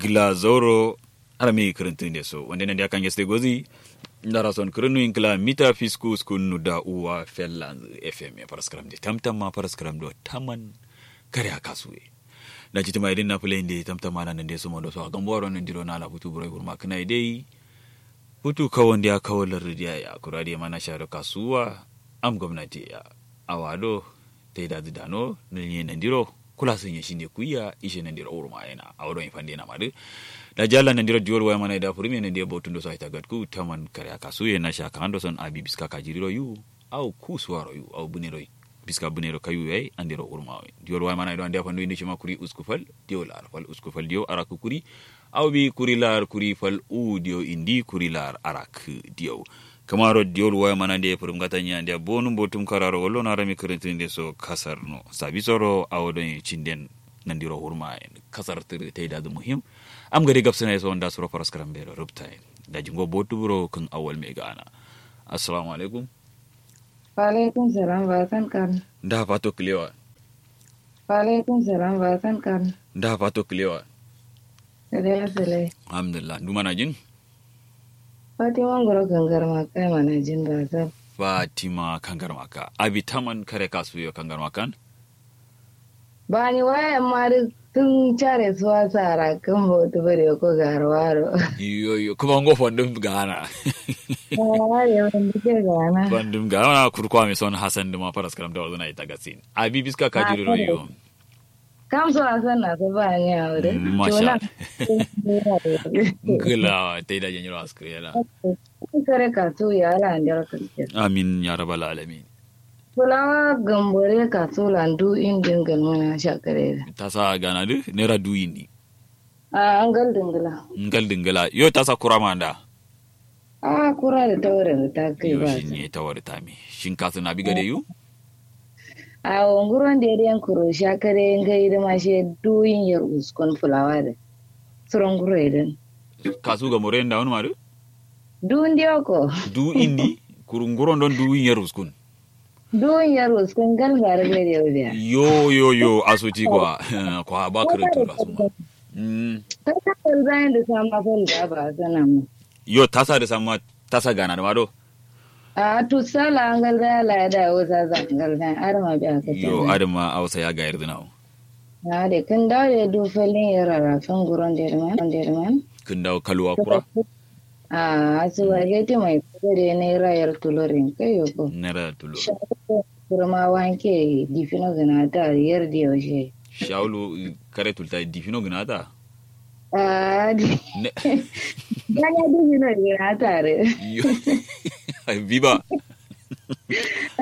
gila zoro arami kirintinde so wande nande akan geste gozi ndara son kirinu inkla mita fisku skunu da uwa felland fm ya paraskram de tamtam ma paraskram do taman kare akasuwe na jiti ma idin na play inde tamtam ma nan de so mondo so akan boro nan diro na la futu bro gurma kana dai futu kawon dia kawalar ridiya ya kurade mana sharo kasuwa am gwamnati ya awado taida dano ne nan diro kula sun yi shine kuya ishe nan dira urma yana a wurin ifan dina madu da jalla nan dira diyor waya mana da furmi nan dira botun do sai tagat ku taman kare aka suye na shaka ando son abi biska ka jiriro yu au ku suwaro yu au bunero biska bunero kayu yai andiro urma diyor waya mana do ande fandu indi shima kuri uskufal diyo lar fal uskufal diyo araku kuri au bi kuri lar kuri fal u diyo indi kuri lar arak diyo kamaro diol waya mana de purum gata nya de bonum botum kararo wollo na rami kirintinde so kasar no sabi soro awodon cinden nandiro hurma en kasar tir teyda du muhim am gari gabsana so onda suro paras karam bero rubta en da jingo botu buro kun awal me gana assalamu alaikum wa alaikum salam ba kan kan da pato klewa wa alaikum salam ba kan kan da pato klewa sele sele alhamdulillah dumana jin Fatima ngoro gangar makai mana jin ba ta fatima kangar maka abi taman kare kasu yo kangar makan ba ni wayan ma duk tun care suwa tsara kan hoto bare ko garwaro yo yo kuma ngo fondum gana ba ya wani ke gana bandum gana kurkwa mi son hasan duma paras karam da wazuna ita gasin abi biska ka jiro yo kam so asan na so ba ni aure masha gila ta da janyo askriya kare ka to ya ala ndar ka amin ya rabbal alamin Fulawa gambore ka so landu indin galmana shakare ta sa gana du nera du indi a an gal dingala ngal dingala yo ta sa kurama da a kura da taurin ta kai yo ba shin ne ta wari tami shin ka na biga da yu a wanguron da yadda kuro shakare ngai da ma she duyin yar uskon fulawa da suron guro idan kasu ga more da wani maru duyin da ko du indi kurunguron don du yin ruskun duyin yar uskon galbar ga da yau da yo yo yo asuci kwa kwa ba kiratu rasu mm ta ta bayan da sama fal da ba sana mu yo tasa da sama tasa gana da mado a to sala an gal da la da wasa zan gal da arma biya ka yo adama ausa ya ga yarda nawo na da kan da da du falin yar rafin guron da man da man kun dawo kalwa kura a asu wa gete mai kudade ne rayar tulorin kai ko nera tulo kurma wanke difino gana ta yar da yaushe shaulu kare tulta difino gnata a di ne gana difino gana tare yo viva